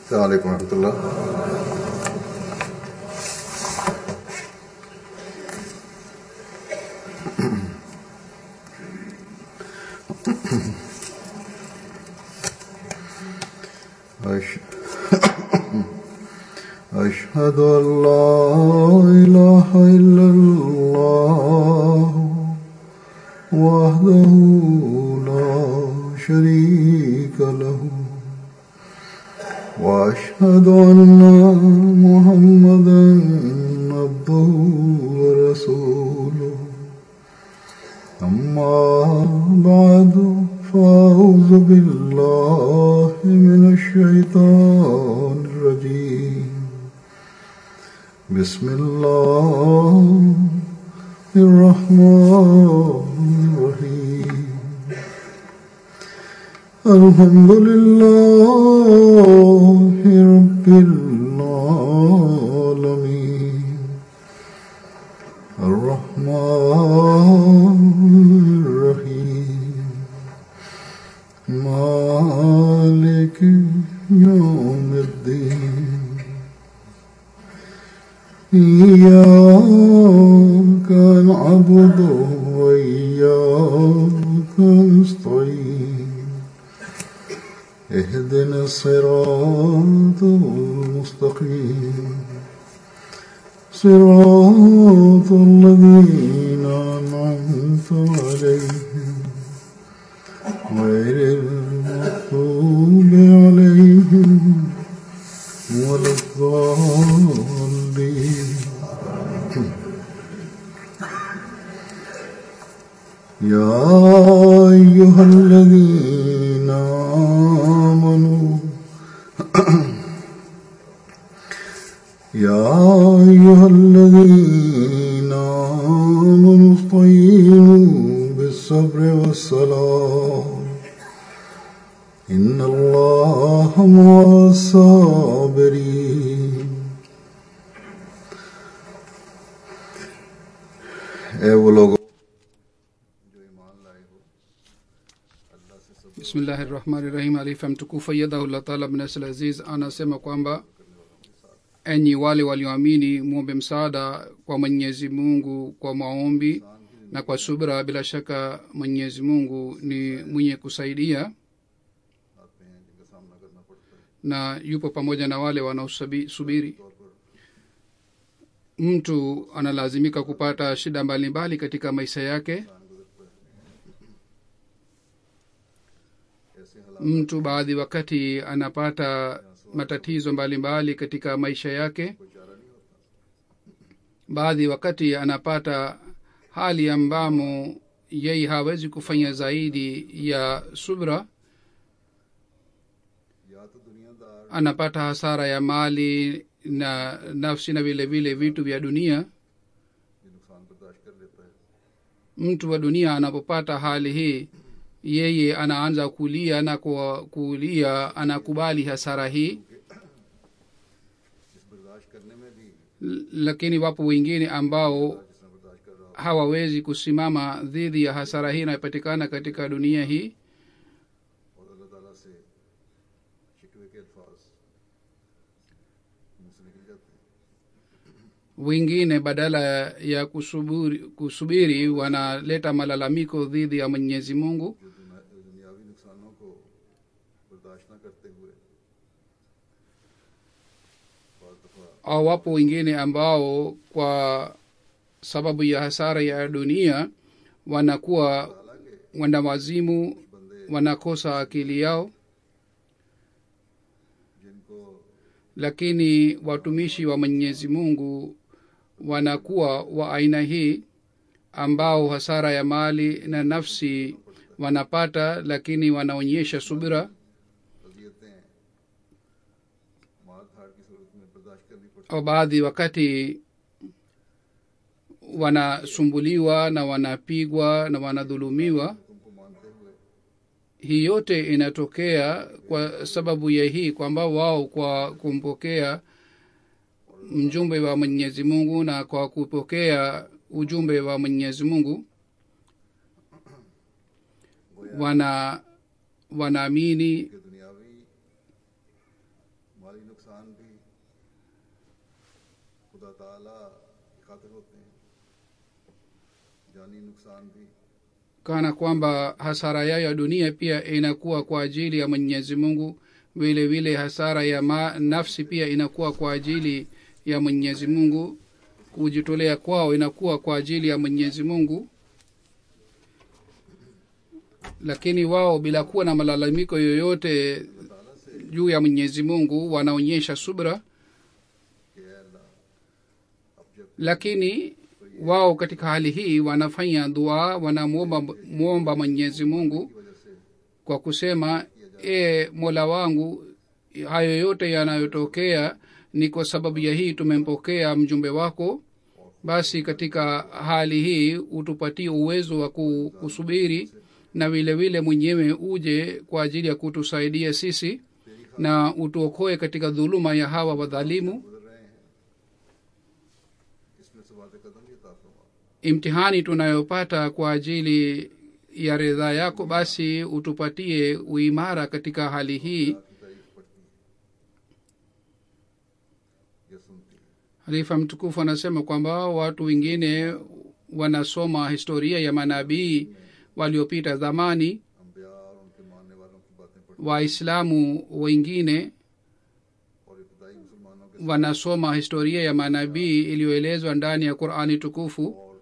السلام عليكم ورحمة الله أش- أشهد أن لا إله إلا الله وحده لا شريك له وأشهد أن محمدا عبده ورسوله أما بعد فأعوذ بالله من الشيطان الرجيم بسم الله الرحمن الرحيم الحمد لله رب العالمين الرحمن الرحيم مالك يوم الدين إياك نعبد وإياك نستعين اهدنا الصراط المستقيم صراط الذين أنعمت عليهم غير المغضوب عليهم ولا الضالين يا أيها الذين آمنوا يا أيها الذين آمنوا استعينوا بالصبر والصلاة إن الله مع الصابرين اے وہ لوگ bismillahi rahmani rahim alifa mtukufu ayadahullah taala bnasl aziz anasema kwamba enyi wale walioamini mwombe msaada kwa mwenyezi mungu kwa maombi na kwa subra bila shaka mwenyezi mungu ni mwenye kusaidia na yupo pamoja na wale wanaosubiri mtu analazimika kupata shida mbalimbali mbali katika maisha yake mtu baadhi wakati anapata matatizo mbalimbali mbali katika maisha yake baadhi wakati anapata hali ambamo yeye hawezi kufanya zaidi ya subra anapata hasara ya mali na nafsi na vile vile vitu vya dunia mtu wa dunia anapopata hali hii yeye anaanza kulia na kwa kulia anakubali hasara hii L- lakini wapo wengine ambao hawawezi kusimama dhidi ya hasara hii inayopatikana katika dunia hii और अल्लाह ताला से शिकवे के अल्फाज मुंह से निकल जाते हैं wengine badala ya kusubiri, kusubiri wanaleta malalamiko dhidi ya mwenyezi mungu जो दुना- दुनियावी नुकसानों को बर्दाश्त न करते हुए बहुत दफा au wapo wengine ambao kwa sababu ya hasara ya dunia wanakuwa wanawazimu wanakosa akili yao जिनको lakini watumishi wa mwenyezi mungu wanakuwa wa aina hii ambao hasara ya mali na nafsi wanapata lakini wanaonyesha subira अजियतें मार धाड़ की सूरत में बर्दाश्त करनी पड़ती au baadhi wakati wanasumbuliwa na wanapigwa na wanadhulumiwa तुमको मानते हुए hii yote inatokea kwa sababu ya hii kwamba wao kwa kumpokea mjumbe wa mwenyezi mungu na kwa kupokea ujumbe wa mwenyezi mungu wana wanaamini कि दुनियावी माली नुकसान भी खुदा ताला की खातिर होते हैं जानी नुकसान भी kana kwamba hasara yao ya dunia pia inakuwa kwa ajili ya mwenyezi mungu vile vile hasara ya ma, nafsi pia inakuwa kwa ajili ya mwenyezi mungu kujitolea kwao inakuwa kwa ajili ya mwenyezi mungu lakini wao bila kuwa na malalamiko yoyote ताला से juu ya mwenyezi mungu wanaonyesha subra कि "ऐ अल्लाह अब जब lakini wao katika hali hii wanafanya dua wanamwomba mwomba mwenyezi mungu की वजह से kwa kusema e mola wangu hayo yote yanayotokea ni kwa sababu ya hii tumempokea mjumbe wako basi katika hali hii utupatie uwezo wa ku- kusubiri na vile vile mwenyewe uje kwa ajili ya kutusaidia sisi na utuokoe katika dhuluma ya hawa wadhalimu गुजर रहे हैं इसमें सवाद कदम ये ताफरमा imtihani tunayopata kwa ajili ya ridhaa yako basi utupatie uimara katika hali hii की तारीफ पढ़ती है या सुनती है halifa mtukufu anasema kwamba watu wengine wanasoma historia ya manabii waliopita zamani अम्बिया और उनके मानने वालों की बातें पढ़ती waislamu wengine और इब्तदाई मुसलमानों के wanasoma historia ya manabii iliyoelezwa ndani ya qurani tukufu और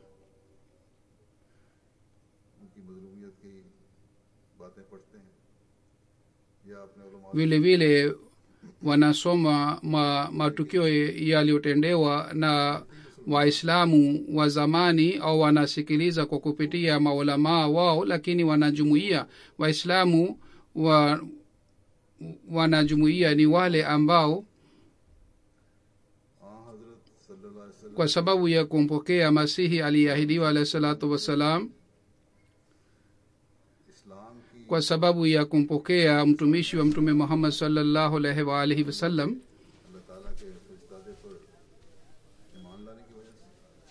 उनकी मजलूमियत की बातें पढ़ते हैं या अपने उलमा vile vile wanasoma ma, matukio yaliyotendewa na waislamu wa zamani au wanasikiliza kwa kupitia maulamaa wao lakini wanajumuia waislamu wa wanajumuia ni wale ambao हाँ हजरत सल्लल्लाहु अलैहि वसल्लम kwa sababu ya kumpokea masihi aliyeahidiwa alahi salatu wassalam इस्लाम की kwa sababu ya kumpokea mtumishi wa mtume muhammad salllahu alaihi waalihi wasallam अल्लाह ताला के फरिश्तादे पर ईमान लाने की वजह से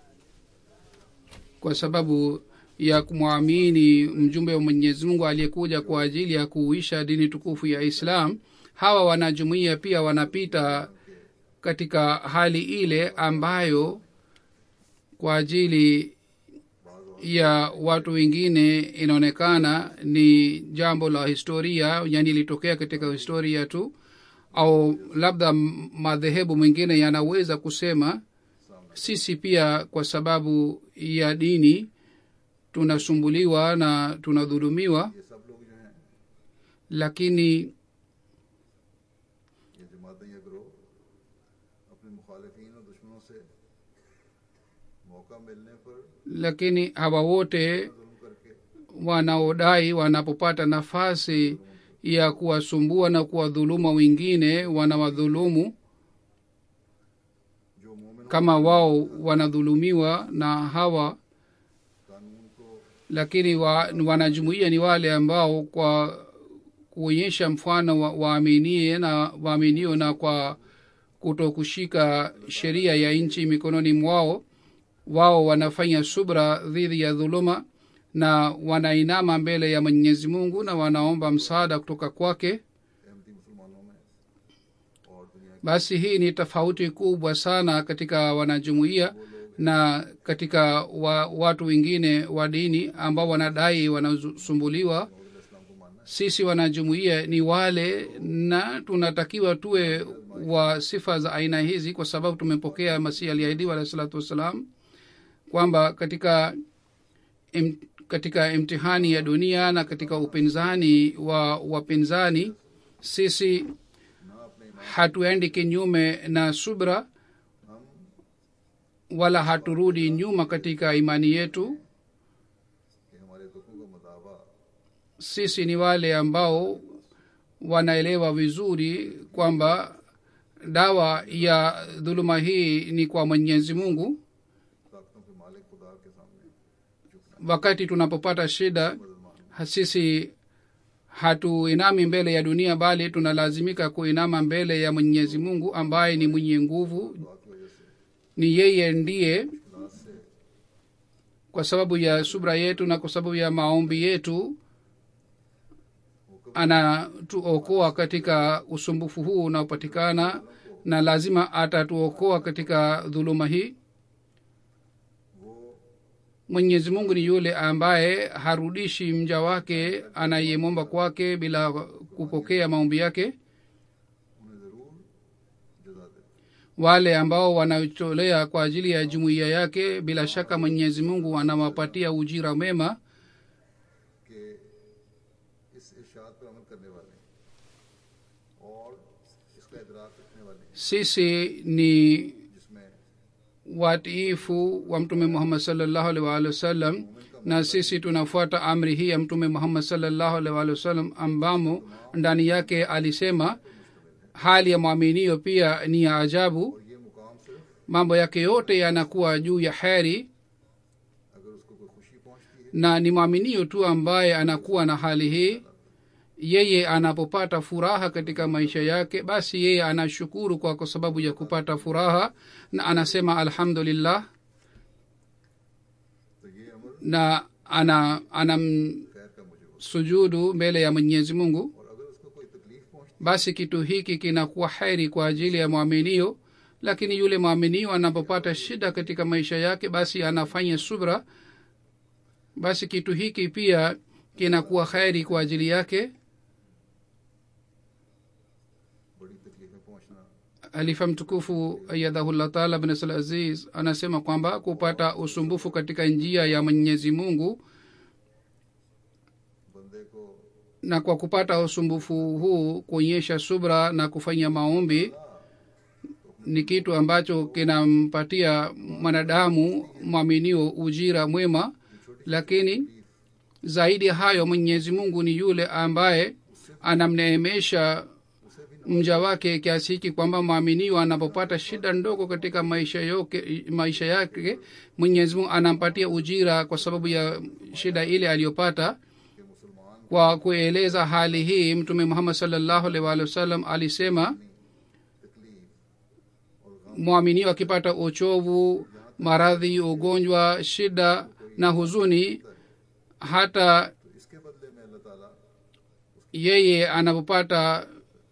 kwa sababu ya kumwamini mjumbe wa mwenyezi mungu aliyekuja kwa ajili ya kuuisha dini tukufu ya islam hawa wanajumuia pia wanapita katika hali ile ambayo kwa ajili ya watu wengine inaonekana ni jambo la historia yani ilitokea katika historia tu au labda m- madhehebu mengine yanaweza kusema sisi pia kwa sababu ya dini tunasumbuliwa na tunadhulumiwa ये सब लोग जो हैं lakini ये जमातें या ग्रोह अपने मुखालिफिन और दुश्मनों से मौका मिलने पर lakini hawa wote जुल्म करके wanaodai wanapopata nafasi ya kuwasumbua na kuwadhuluma wengine wanawadhulumu जो मोमिन kama wao wanadhulumiwa na hawa कानून को lakini wa, wanajumuia ni wale ambao kwa kuonyesha mfano wa- waaminie na waaminio na kwa kuto kushika sheria ya nchi mikononi mwao wao wanafanya subra dhidi ya dhuluma na wanainama mbele ya mwenyezi mungu na wanaomba msaada kutoka kwake Ahmadi मुसलमानों में और दुनिया basi hii ni tofauti kubwa sana katika wanajumuia na katika wa, watu wengine wa dini ambao wanadai wanasumbuliwa के इस्लाम को मानना sisi wanajumuia ni wale na tunatakiwa tuwe wa sifa za aina hizi kwa sababu tumepokea masihi aliahidiwa alahi salatu wassalam kwamba katika im, katika imtihani ya dunia na katika upinzani wa wapinzani sisi ना अपने ईमान hatuendi kinyume na subra हम wala haturudi nyuma katika imani yetu कि हमारे दुखों का मदावा sisi ni wale ambao wanaelewa vizuri kwamba dawa ya dhuluma hii ni kwa mwenyezi mungu ताकतों के मालिक खुदा के सामने झुकना wakati tunapopata shida मदद मांगना ha- sisi hatuinami mbele ya dunia bali tunalazimika kuinama mbele ya mwenyezi mungu ambaye ni mwenye nguvu दुआ की वजह से ni yeye ndiye इखलास से kwa sababu ya subra yetu na kwa sababu ya maombi yetu हुक्म anatuokoa katika usumbufu huu unaopatikana na lazima atatuokoa katika dhuluma hii वो mwenyezi mungu ni yule ambaye harudishi mja wake anayemwomba kwake bila kupokea maombi yake उन्हें जरूर जजा दे wale ambao wanacholea kwa ajili ya jumuiya yake bila shaka mwenyezi mungu anawapatia ujira mema कि इस इर्शाद पर अमल करने वाले और इसका इदराक रखने वाले sisi ni जिसमें watiifu wa mtume muhammad salllahu alaihi waalihi wasallam na sisi tunafuata amri hii ya mtume muhammad salllahu alaihi waalihi wasallam ambamo ndani yake alisema hali ya mwaminio pia ni ya ajabu और ये मुकाम सिर्फ mambo yake yote yanakuwa juu ya heri अगर उसको कोई खुशी पहुंचती है na ni mwaminio tu ambaye anakuwa na hali hii yeye anapopata furaha katika maisha yake basi yeye anashukuru kwa kwa sababu ya kupata furaha na anasema alhamdulillah तो ये अमर na ana खैर का मुझे हो anamsujudu mbele ya mwenyezi mungu और अगर उसको कोई तकलीफ पहुंचती basi kitu hiki kinakuwa heri kwa ajili ya mwaminio lakini yule mwaminio anapopata shida katika maisha yake basi anafanya subra basi kitu hiki pia kinakuwa heri kwa ajili yake बड़ी तकलीफें पहुंचना halifa mtukufu ayadhahullah taala bnasal aziz anasema kwamba kupata usumbufu katika njia ya mwenyezi mungu बंदे को na kwa kupata usumbufu huu kuonyesha subra na kufanya maombi ni kitu ambacho kinampatia mwanadamu mwaminio ujira mwema lakini zaidi ya hayo mwenyezi mungu ni yule ambaye anamneemesha mja wake kiasi hiki kwamba mwaminio anapopata shida ndogo katika maisha yoke, maisha yake mwenyezi mungu anampatia ujira kwa sababu ya shida ile aliyopata कि मुसलमान kwa kueleza hali hii mtume muhammad salllahu alaihi waalihi wasallam alisema तकलीफ और गम mwaminio akipata uchovu maradhi ugonjwa shida na huzuni hata तो इसके बदले में अल्लाह ताला yeye anapopata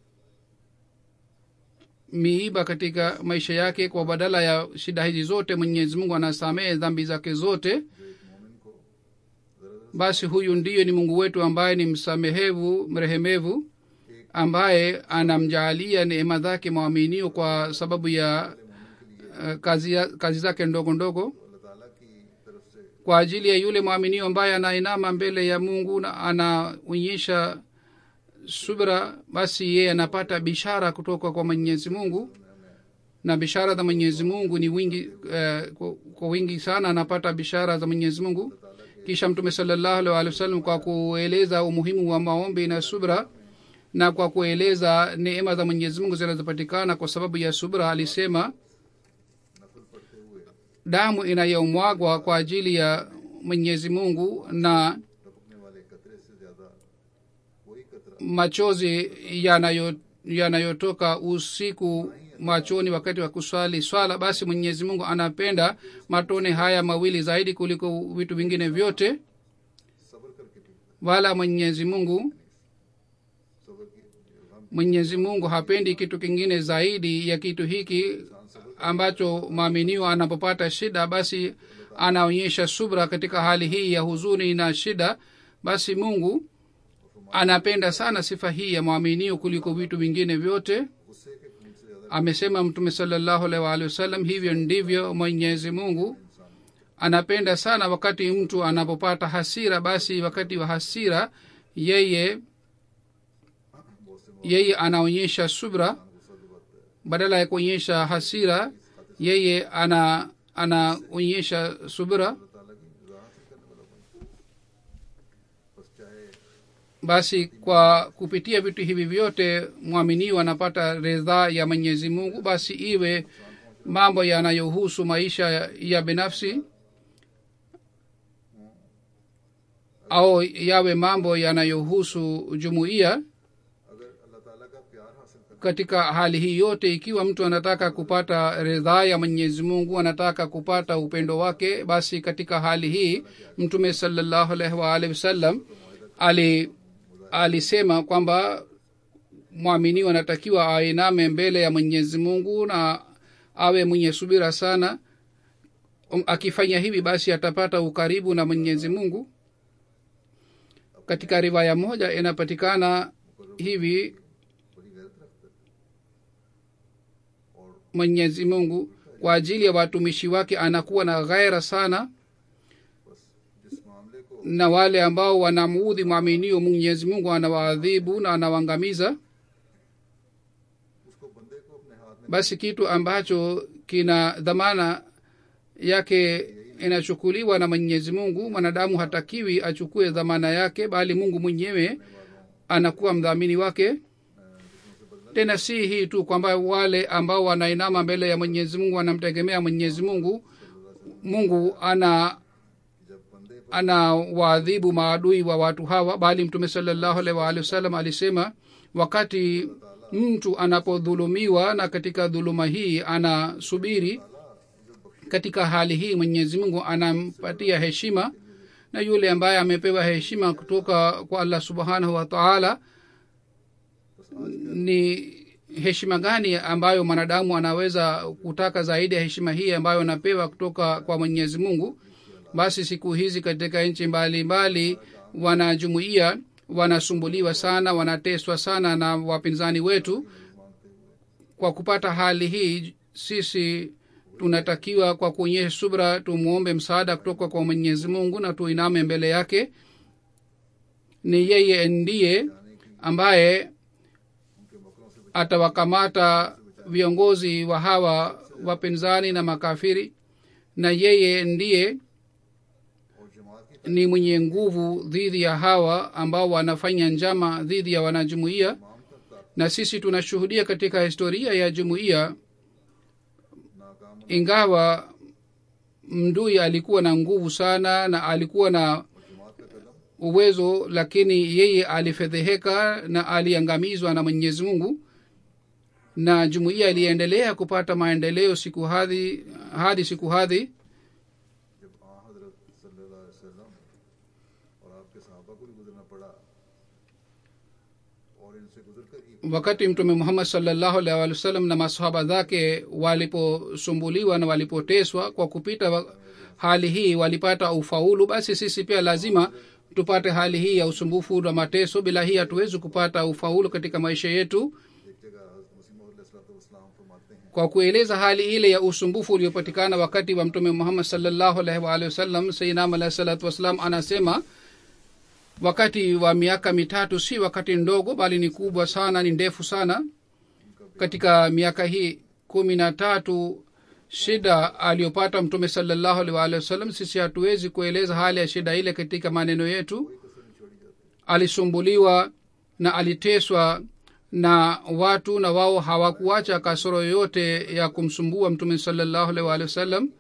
miiba katika maisha yake kwa badala ya shida hizi zote mwenyezi mungu anasamehe dhambi zake zote जो एक मोमिन को जरा basi huyu ndiyo ni mungu wetu ambaye ni msamehevu mrehemevu ambaye anamjaalia neema zake mwaminio kwa sababu ya uh, kazi, ya, kazi zake ndogo ndogo अल्लाह ताला की तरफ से kwa ajili ya yule mwaminio ambaye anainama mbele ya mungu na anaonyesha subra basi yeye anapata bishara kutoka kwa mwenyezi mungu na bishara za mwenyezi mungu ni wingi uh, kwa, kwa wingi sana anapata bishara za mwenyezi mungu kisha mtume salallahu alaihi wa sallam kwa kueleza umuhimu wa maombi na subra na kwa kueleza neema za mwenyezi mungu zinazopatikana kwa sababu ya subra alisema नफल पढ़ते हुए damu inayomwagwa kwa ajili ya mwenyezi mungu na टपकने वाले कतरे से ज्यादा कोई कतरा machozi yanayo yanayotoka usiku machoni wakati wa kuswali swala basi mwenyezi mungu anapenda matone haya mawili zaidi kuliko vitu vingine vyote सब्र करके पीता wala mwenyezi mungu सब्र की हम mwenyezi mungu hapendi kitu kingine zaidi ya kitu hiki ambacho maaminio anapopata shida basi anaonyesha subra katika hali hii ya huzuni na shida basi mungu anapenda sana sifa hii ya mwaminio kuliko vitu vingine vyote गुस्से के खून से ज्यादा amesema mtume salallahu alaihi waalihi wasallam hivyo ndivyo mwenyezi mungu anapenda sana wakati mtu anapopata hasira basi wakati wa hasira yeye बहुत से yeye anaonyesha subra गुस्सा दिलाता है badala ya kuonyesha hasira yeye ana anaonyesha subra अल्लाह ताला की रजा हासिल करने वाला बनता है बस चाहे basi kwa kupitia vitu hivi vyote mwaminio anapata ridhaa ya mwenyezi mungu basi iwe mambo yanayohusu maisha ya, ya binafsi au yawe mambo yanayohusu jumuiya अगर अल्लाह ताला का प्यार हासिल करना katika hali hii yote ikiwa mtu anataka kupata ridhaa ya mwenyezi mungu anataka kupata upendo wake basi katika hali hii mtume salallahu alaihi waalihi wasallam ali alisema kwamba mwaminiwa anatakiwa ainame mbele ya mwenyezi mungu na awe mwenye subira sana Um, akifanya hivi basi atapata ukaribu na mwenyezi mungu katika riwaya moja inapatikana hivi बड़ी गैरत रखता है और mwenyezi mungu kwa ajili ya watumishi wake anakuwa na ghaira sana बस जिस मामले को na wale ambao wanamuudhi mwaminio mwenyezi mungu anawaadhibu na anawaangamiza उसको बंदे को अपने हाथ में basi kitu ambacho kina dhamana yake inachukuliwa na mwenyezi mungu mwanadamu hatakiwi achukue dhamana yake bali mungu mwenyewe anakuwa mdhamini wake tena si hii tu kwamba wale ambao wanainama mbele ya mwenyezi mungu wanamtegemea mwenyezi mungu mungu ana जब बंदे पर ana waadhibu maadui wa watu hawa bali mtume salallahu alaihi waalihi wasallam alisema wakati mtu anapodhulumiwa na katika dhuluma hii anasubiri katika hali hii mwenyezi mungu anampatia heshima na yule ambaye amepewa heshima kutoka kwa allah subhanahu wa taala ni heshima gani ambayo mwanadamu anaweza kutaka zaidi ya heshima hii ambayo anapewa kutoka kwa mwenyezi mungu basi siku hizi katika nchi mbalimbali wanajumuia wanasumbuliwa sana wanateswa sana na wapinzani wetu kwa kupata hali hii sisi tunatakiwa kwa kuonyesha subra tumwombe msaada kutoka kwa mwenyezi mungu na tuiname mbele yake ni yeye ndiye ambaye atawakamata viongozi wa hawa wapinzani na makafiri na yeye ndiye और जमात की ni mwenye nguvu dhidi ya hawa ambao wanafanya njama dhidi ya wanajumuiya na sisi tunashuhudia katika historia ya jumuiya नाकाम ingawa mdui alikuwa na nguvu sana na alikuwa na जमात का कदम uwezo lakini yeye alifedheheka na aliangamizwa na mwenyezi mungu na jumuiya iliendelea kupata maendeleo siku hadhi hadi siku hadhi जब आ हजरत सल्लल्लाहु अलैहि वसल्लम और आपके सहाबा को भी गुजरना पड़ा और इनसे गुजर कर ही wakati mtume muhammad salllahu alaihi wa sallam na masahaba zake waliposumbuliwa na walipoteswa kwa kupita wa- hali hii walipata ufaulu basi sisi pia lazima tupate hali hii ya usumbufu na mateso bila hii hatuwezi kupata ufaulu katika maisha yetu एक जगह हजरत मसीह सलाम फरमाते हैं kwa kueleza hali ile ya usumbufu uliopatikana wakati wa mtume muhammad salllahu alaihi waalihi wasallam sainam alahi salatu wassalam anasema wakati wa miaka mitatu si wakati ndogo bali ni kubwa sana ni ndefu sana katika miaka hii kumi na tatu shida aliyopata mtume salallahu alaihi waalihi wasallam sisi hatuwezi kueleza hali ya shida ile katika maneno yetu alisumbuliwa na aliteswa na watu na wao hawakuacha kasoro yoyote ya kumsumbua mtume salallahu alaihi waalihi wasallam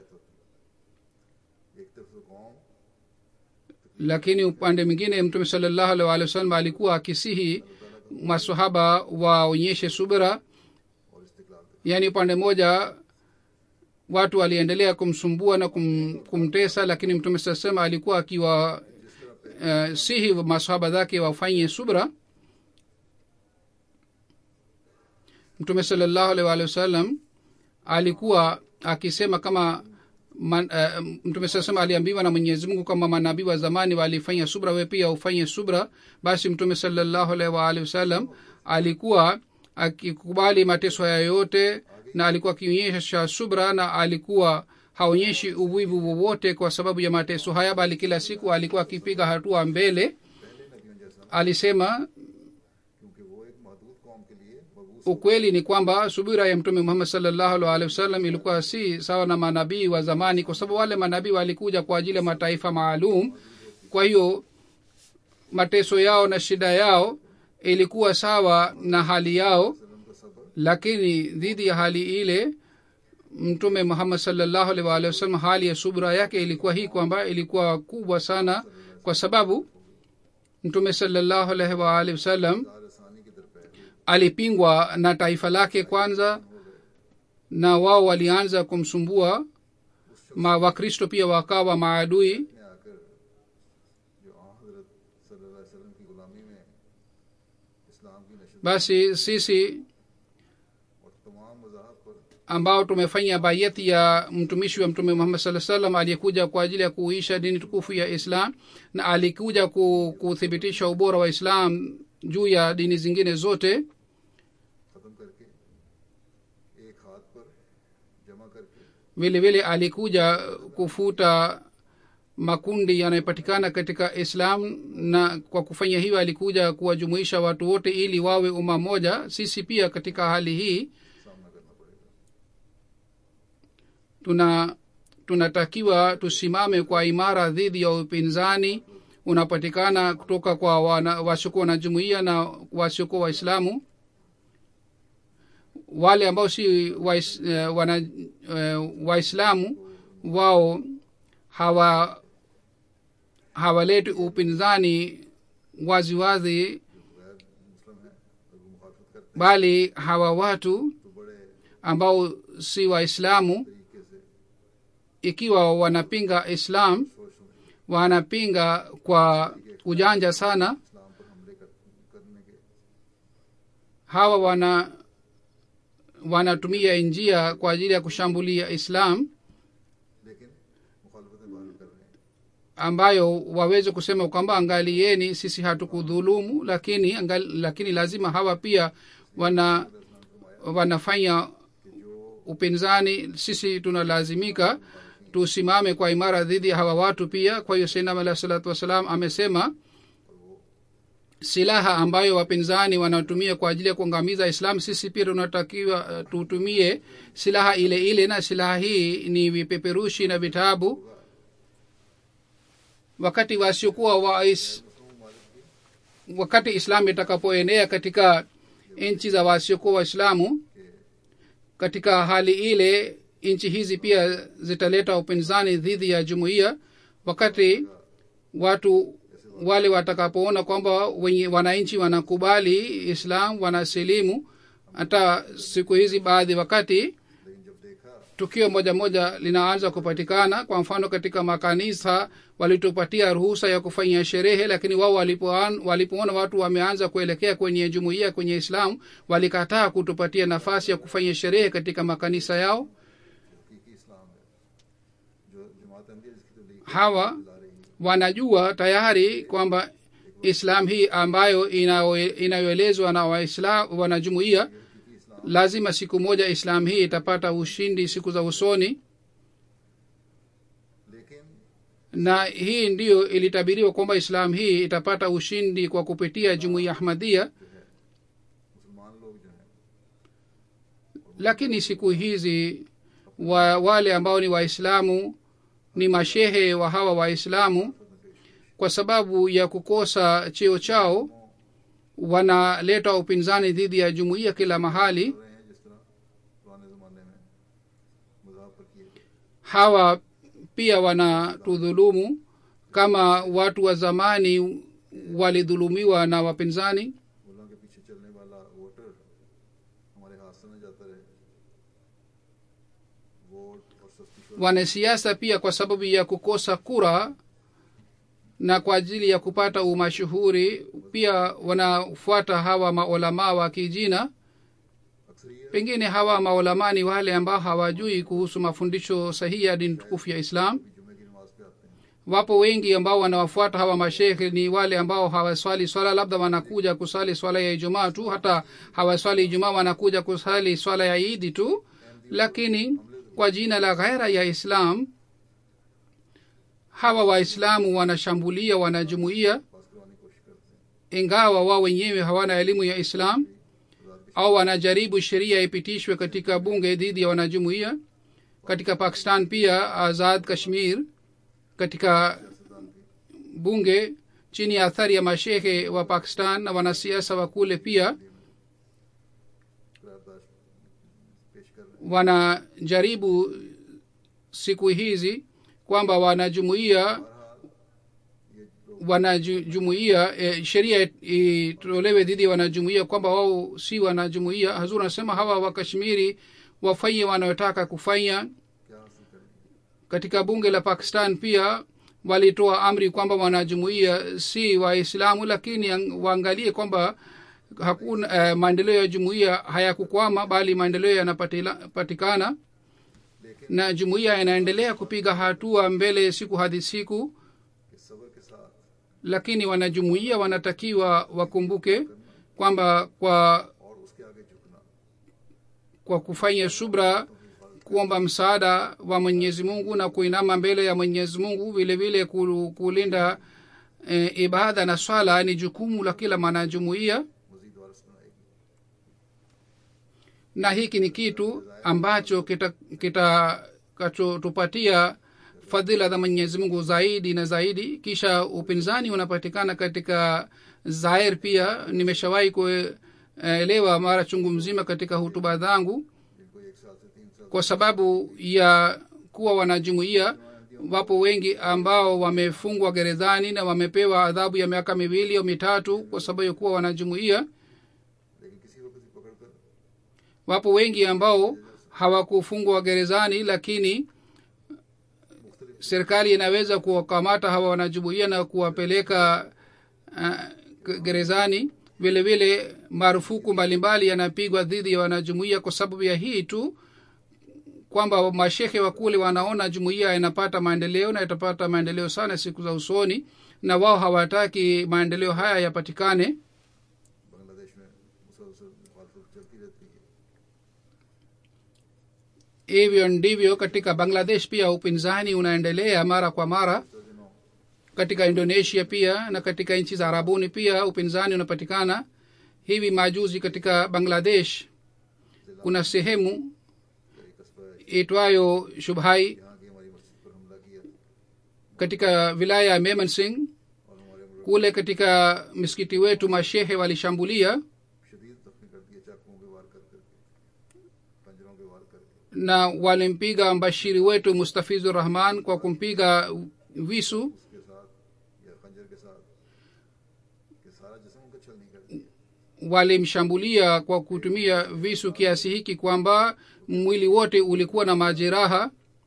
एक तरफ से कौम lakini upande mwingine mtume salallahu alaihi waalihi wasallam alikuwa akisihi masahaba waonyeshe subira और इस्तिकलाल yaani upande mmoja watu waliendelea kumsumbua na kum, kumtesa lakini mtume saa sema alikuwa akiwa uh, sihi masahaba zake wafanye subra mtume salallahu alaihi waalihi wasallam alikuwa akisema kama man, uh, mtume saa sema aliambiwa na mwenyezi mungu kama manabii wa zamani walifanya subra we pia ufanye subra basi mtume salallahu alaihi waalihi wasallam alikuwa akikubali mateso haya yote na alikuwa akionyesha subra na alikuwa haonyeshi uvivu wowote kwa sababu ya mateso haya bali kila siku alikuwa akipiga hatua mbele alisema क्योंकि वो एक महदूद कौम के लिए मबूस ukweli ni kwamba subira ya mtume muhammad salllahu alhi wasallam ilikuwa si sawa na manabii wa zamani kwa sababu wale manabii walikuja kwa ajili ya mataifa maalum kwa hiyo mateso yao na shida yao ilikuwa sawa na hali yao lakini dhidi ya hali ile mtume muhammad salllahu alhi waalihi wasallam hali ya subra yake ilikuwa hii kwamba ilikuwa kubwa sana kwa sababu mtume salllahu alaihi waalihi wasallam आसानी की दरपैर alipingwa na taifa lake kwanza na wao walianza kumsumbua ma wakristo pia wakawa maadui में आकर जो आ हजरत सल्लल्लाहु अलैहि वसल्लम की गुलामी में basi sisi और तमाम मजाहब पर ambao tumefanya bayati ya mtumishi wa mtume muhammad saa salam aliyekuja kwa ajili ya kuisha dini tukufu ya islam na alikuja ku- kuthibitisha ubora wa islam juu ya dini zingine zote ख़त्म करके एक हाथ पर जमा करके vile vile alikuja kufuta makundi yanayopatikana katika islam na kwa kufanya hivyo alikuja kuwajumuisha watu wote ili wawe umma moja sisi pia katika hali hii सामना करना पड़ेगा tuna tunatakiwa tusimame kwa imara dhidi ya upinzani unapatikana kutoka kwa wana- wasiokuwa na jumuiya na wasiokuwa waislamu wale ambao si wais, eh, wana eh, waislamu wao hawa hawaleti upinzani waziwazi wazi, गैर मुस्लिम है और वो मुखालफत करते bali hawa watu हैं तो बड़े ambao si waislamu तरीके से ikiwa wanapinga islam सोच समझ wanapinga kwa ujanja sana इस्लाम पर हमले कर, करने के hawa wana wanatumia njia kwa ajili ya kushambulia islam लेकिन मुखालफतें बाहर कर रहे हैं ambayo waweze kusema kwamba angalieni sisi hatukudhulumu lakini angali, lakini lazima hawa pia wana wanafanya upinzani sisi tunalazimika tusimame kwa imara dhidi ya hawa watu pia kwa hiyo sainam alah salatu wassalam amesema silaha ambayo wapinzani wanatumia kwa ajili ya kuangamiza islam sisi pia tunatakiwa uh, tutumie silaha ile ile na silaha hii ni vipeperushi na vitabu wakati wasiokuwa wa is, wakati islam itakapoenea katika nchi za wasiokuwa waislamu katika hali ile nchi hizi pia zitaleta upinzani dhidi ya jumuiya wakati watu wale watakapoona kwamba wenye wananchi wanakubali islam wanasilimu hata siku hizi baadhi wakati लेकिन जब देखा tukio moja moja linaanza kupatikana kwa mfano katika makanisa walitupatia ruhusa ya kufanya sherehe lakini wao walipoan- walipoona watu wameanza kuelekea kwenye jumuiya kwenye islamu walikataa kutupatia nafasi ya kufanya sherehe katika makanisa yao हकीकी इस्लाम है जो जमात अहमदिया जिसकी तबलीग hawa ला रही है wanajua tayari kwamba islam hii ambayo inayo- inayoelezwa na waislam wanajumuia हकीकी इस्लाम lazima siku moja islam hii itapata ushindi siku za usoni लेकिन na hii ndiyo ilitabiriwa kwamba islam hii itapata ushindi kwa kupitia jumuiya ahmadia मुसलमान लोग जो हैं lakini siku hizi wa, wale ambao ni waislamu ni mashehe wa hawa waislamu kwa sababu ya kukosa cheo chao wanaleta upinzani dhidi ya jumuiya kila mahali रहे हैं जिस तरह पुराने जमाने में मजाक पर किए गए hawa pia wanatudhulumu kama watu wa zamani walidhulumiwa na wapinzani मुल्ला के पीछे चलने वाला वोटर हमारे हाथ से न जाता रहे वोट और सस्ती शोहरत wanasiasa pia kwa sababu ya kukosa kura na kwa ajili ya kupata umashuhuri pia wanafuata hawa maulamaa wa kijina अक्सरियत pengine hawa maulamaa ni wale ambao hawajui kuhusu mafundisho sahihi ya dini tukufu ya islam भी जुमे की नमाज पे आते हैं wapo wengi ambao wanawafuata hawa mashekhe ni wale ambao hawaswali swala labda wanakuja kusali swala ya ijumaa tu hata hawaswali ijumaa wanakuja kusali swala ya idi tu lakini kwa jina la ghaira ya islam hawa waislamu wanashambulia wanajumuia पास करवाने की कोशिश करते हैं ingawa wao wenyewe hawana elimu ya islam au wanajaribu sheria ipitishwe katika bunge dhidi ya wanajumuia katika pakistan pia azad kashmir katika bunge chini ya athari ya mashehe wa pakistan na wanasiasa wa kule pia करारदाद पेश कर रहे wanajaribu siku hizi kwamba wanajumuia हैं ये लोग wanajumuia e, sheria itolewe dhidi ya wanajumuia kwamba wao si wanajumuia hazur anasema hawa wakashmiri wafanye wanayotaka kufanya क्या हासिल करेंगे katika bunge la pakistan pia walitoa amri kwamba wanajumuia si waislamu lakini ang- waangalie kwamba hakuna uh, maendeleo ya jumuiya hayakukwama bali maendeleo yanapatikana na jumuiya inaendelea kupiga hatua mbele siku hadi siku कि सब्र के साथ lakini wanajumuiya wanatakiwa wakumbuke kwamba kwa और उसके आगे झुकना kwa kufanya subra kuomba msaada wa mwenyezi mungu na kuinama mbele ya mwenyezi mungu vile vile ku- kulinda e, ibada na swala ni jukumu la kila mwanajumuiya मजीद वारस बनाएगी na hiki ni kitu ambacho kitakachotupatia kita fadhila za mwenyezi mungu zaidi na zaidi kisha upinzani unapatikana katika zair pia nimeshawahi kuelewa mara chungu mzima katika hutuba zangu जिनको एक साल से तीन साल kwa sababu ya kuwa wanajumuia wapo wengi ambao wamefungwa gerezani na wamepewa adhabu ya miaka miwili au mitatu kwa sababu ya kuwa wanajumuia लेकिन किसी को किसी पकड़ कर wapo wengi ambao hawakufungwa gerezani lakini serikali inaweza kuwakamata hawa wanajumuia na kuwapeleka uh, gerezani vile vile marufuku mbalimbali yanapigwa dhidi ya wanajumuia kwa sababu ya hii tu kwamba mashehe wa kule wanaona jumuiya inapata maendeleo na itapata maendeleo sana siku za usoni na wao hawataki maendeleo haya yapatikane Bangladesh में मुसलसल मुखालफत चलती रहती है hivyo ndivyo katika bangladesh pia upinzani unaendelea mara kwa mara तो दिनों katika indonesia pia na katika nchi za arabuni pia upinzani unapatikana hivi majuzi katika bangladesh kuna sehemu एक कस्बा है itwayo shubhai यहाँ की हमारी मस्जिद पर हमला किया katika wilaya ya meman singh और हमारे मुल्क kule katika misikiti wetu mashehe walishambulia शदीद जख्मी कर दिए चाकुओं के वार कर करके पंजरों के वार करके na walimpiga mbashiri wetu mustafizu rahman kwa kumpiga visu उसके साथ या खंजर के साथ कि सारा जिसम उनका छलनी कर दिया walimshambulia kwa kutumia visu kiasi hiki kwamba mwili wote ulikuwa na majeraha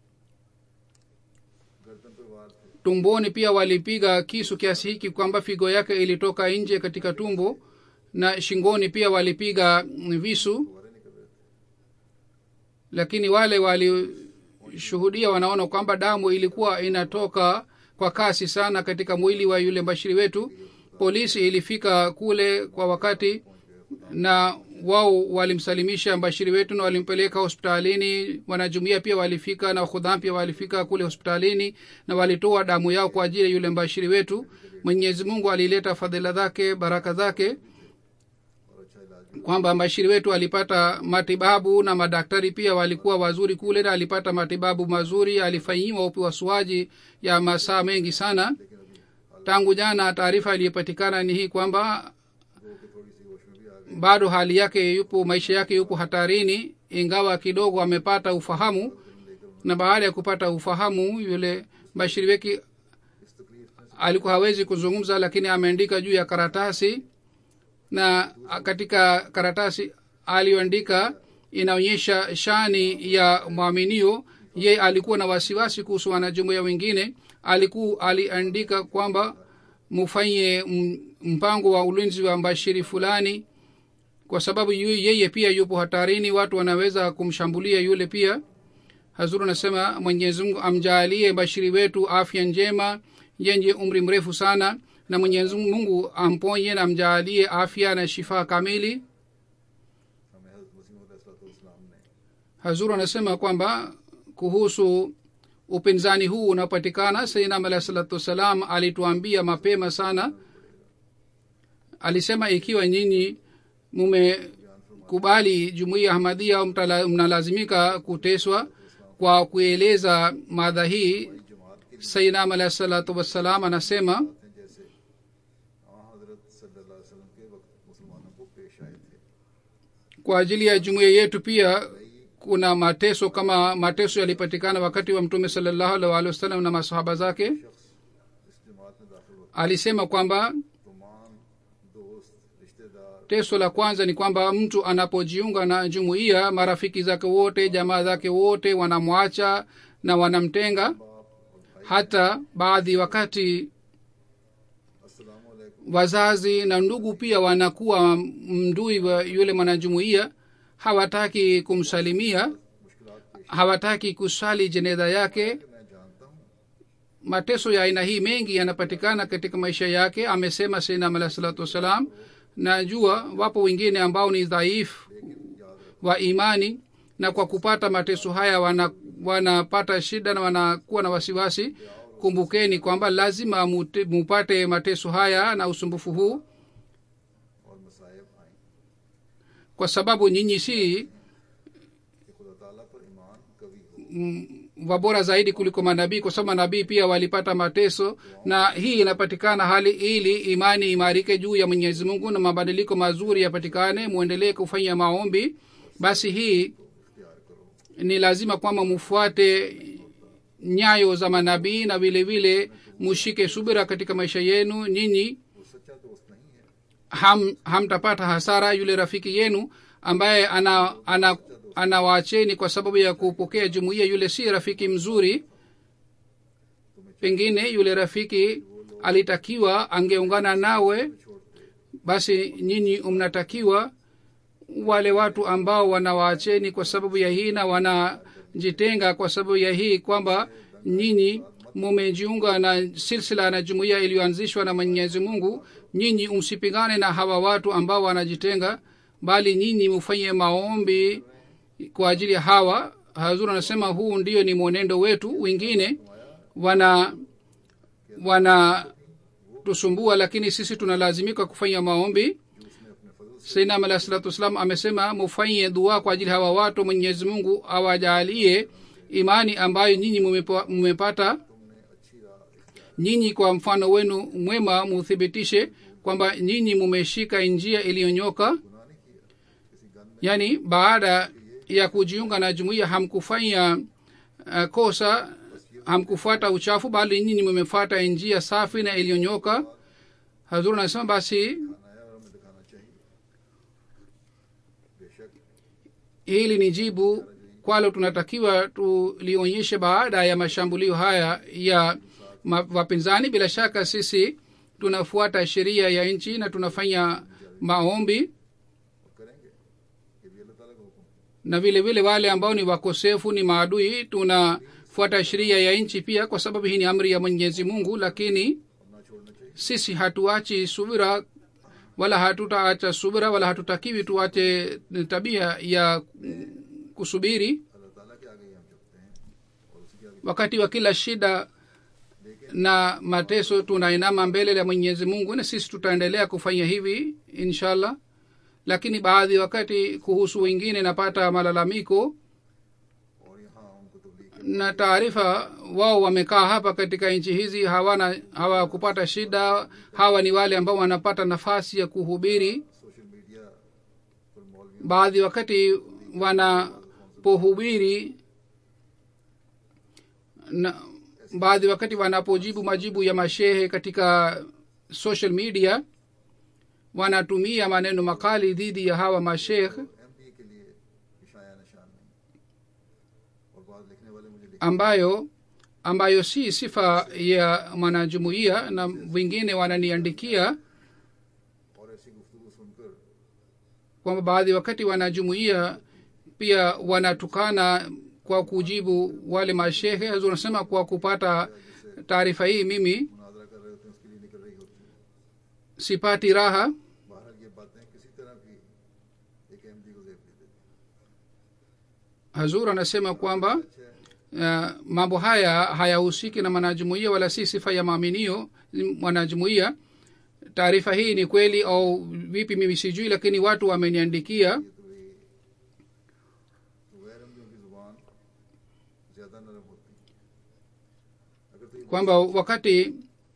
गर्दन पर वार थे tumboni pia walipiga kisu kiasi hiki kwamba figo yake ilitoka nje katika tumbo na shingoni pia walipiga visu फुवारे निकल रहे थे lakini wale walishuhudia wanaona kwamba damu ilikuwa inatoka kwa kasi sana katika mwili wa yule mbashiri wetu polisi ilifika kule kwa wakati na wao walimsalimisha mbashiri wetu na walimpeleka hospitalini wanajumuia pia walifika na khudham pia walifika kule hospitalini na walitoa damu yao kwa ajili ya yule mbashiri wetu mwenyezi mungu alileta fadhila zake baraka zake और अच्छा इलाज भी kwamba mbashiri wetu alipata matibabu na madaktari pia walikuwa wazuri kule na alipata matibabu mazuri alifanyiwa upasuaji ya masaa mengi sana tangu jana taarifa iliyopatikana ni hii kwamba गो के थोड़ी सी होश में भी आ गए bado hali yake yupo maisha yake yupo hatarini ingawa kidogo amepata ufahamu na baada ya kupata ufahamu yule bashiri weki इस तकलीफ में alikuwa hawezi kuzungumza lakini ameandika juu ya karatasi na katika karatasi aliyoandika inaonyesha shani ya mwaminio ye alikuwa na wasiwasi kuhusu wanajumuia wengine aliku aliandika kwamba mufanye m- mpango wa ulinzi wa mbashiri fulani kwa sababu yu- yeye pia yupo hatarini watu wanaweza kumshambulia yule pia hazuru anasema mwenyezi mungu amjaalie bashiri wetu afya njema yenye umri mrefu sana na mwenyezi mungu amponye na amjaalie afya na shifaa kamili हमें हजरत मसीह इस्लाम ने hazuru anasema kwamba kuhusu upinzani huu unapatikana sainam alahi salatu wassalam alituambia mapema sana alisema ikiwa nyinyi mumekubali jumuiya ahmadia au mtala- mnalazimika kuteswa kwa kueleza madha hii जमात के sainam alahi salatu wassalam anasema हैं जैसे हाँ हजरत सल्लल्लाहु अलैहि वसल्लम के वक्त मुसलमानों को पेश आए थे kwa ajili ya jumuiya yetu pia kuna mateso kama mateso yalipatikana wakati wa mtume salallahu alaihi waalihi wasallam na masahaba zake इस जमात में दाखिल होते alisema kwamba तमाम दोस्त रिश्तेदार teso la kwanza ni kwamba mtu anapojiunga na jumuiya marafiki zake wote jamaa zake wote wanamwacha na wanamtenga बाप और भाई hata baadhi wakati अस्सलाम वालेकुम wazazi na ndugu pia wanakuwa mdui wa yule mwanajumuiya hawataki kumsalimia मुश्किलात पेश hawataki kusali jeneza yake मैं जानता हूँ mateso ya aina hii mengi yanapatikana katika maisha yake amesema sinam alah salatu wassalam najua wapo wengine ambao ni dhaifu wa imani na kwa kupata mateso haya wana, wanapata shida na wanakuwa na wasiwasi kumbukeni kwamba lazima mute, mupate mateso haya na usumbufu huu और मसायब आए kwa sababu nyinyi si कि खुदा ताला पर ईमान कवि हो mm, wabora zaidi kuliko manabii kwa sababu manabii pia walipata mateso na hii inapatikana hali ili imani imarike juu ya mwenyezi mungu na mabadiliko mazuri yapatikane mwendelee kufanya maombi basi hii इख्तियार करो ni lazima kwamba mufuate nyayo za manabii na vile vile mushike subira katika maisha yenu nyinyi वो सच्चा दोस्त नहीं है ham hamtapata hasara yule rafiki yenu ambaye ana ana anawaacheni kwa sababu ya kupokea jumuiya yule si rafiki mzuri pengine yule rafiki alitakiwa angeungana nawe basi nyinyi mnatakiwa wale watu ambao wanawaacheni kwa sababu ya hii na wanajitenga kwa sababu ya hii kwamba nyinyi mumejiunga na silsila na jumuiya iliyoanzishwa na mwenyezi mungu nyinyi msipingane na hawa watu ambao wanajitenga bali nyinyi mufanye maombi kwa ajili ya hawa hazur anasema huu ndio ni mwenendo wetu wengine wana wana tusumbua lakini sisi tunalazimika kufanya maombi sainam alah salatu wassalam amesema mufanye dua kwa ajili hawa watu mwenyezi mungu awajalie imani ambayo nyinyi mumepa- mmepata nyinyi kwa mfano wenu mwema muthibitishe kwamba nyinyi mumeshika njia iliyonyoka yaani baada ya kujiunga na jumuiya hamkufanya uh, kosa hamkufuata uchafu bali nyinyi mmefuata njia safi na iliyonyoka hazur anasema basi आया और हमें दिखाना चाहिए बेशक hili ni jibu kwalo tunatakiwa tulionyeshe baada ya mashambulio haya ya ma- wapinzani bila shaka sisi tunafuata sheria ya nchi na tunafanya maombi और करेंगे ये भी अल्लाह ताला का हुक्म है na vile vile wale ambao ni wakosefu ni maadui tunafuata sheria ya nchi pia kwa sababu hii ni amri ya mwenyezi mungu lakini और ना छोड़ना चाहिए sisi hatuachi subira wala hatutaacha subira wala hatutakiwi tuache tabia ya kusubiri अल्लाह ताला के आगे ही हम झुकते हैं और उसी के आगे wakati wa kila shida na mateso tunainama mbele ya mwenyezi mungu na sisi tutaendelea kufanya hivi inshallah lakini baadhi wakati kuhusu wengine napata malalamiko और यहाँ उनको तबलीग na taarifa wao wamekaa hapa katika nchi hizi hawana hawakupata shida hawa ni wale ambao wanapata nafasi ya kuhubiri social media पर मौलवी baadhi wakati wanapohubiri na baadhi wakati wanapojibu majibu ya mashehe katika social media wanatumia maneno makali dhidi ya hawa mashekh एम के लिए इशाया निशान नहीं और बाद लिखने वाले मुझे लिख ambayo ambayo si sifa ya mwanajumuiya na wengine wananiandikia और ऐसी गुफ्तु सुनकर kwamba baadhi wakati wanajumuiya pia wanatukana kwa kujibu wale mashehe Hazur anasema kwa kupata taarifa hii mimi मुनाजरा कर रहे होते हैं उसके लिए निकल रही होती है sipati raha बहरहाल ये बातें किसी तरह की एक अहमदी को जेब दे देती hazur anasema kwamba अच्छा uh, mambo haya hayahusiki na mwanajumuiya wala si sifa ya maaminio mwanajumuiya taarifa hii ni kweli au vipi mimi sijui lakini watu wameniandikia ये तो भी तो गैर अहमदियों की जुबान ज्यादा नरम होती है अगर तो ये kwamba wakati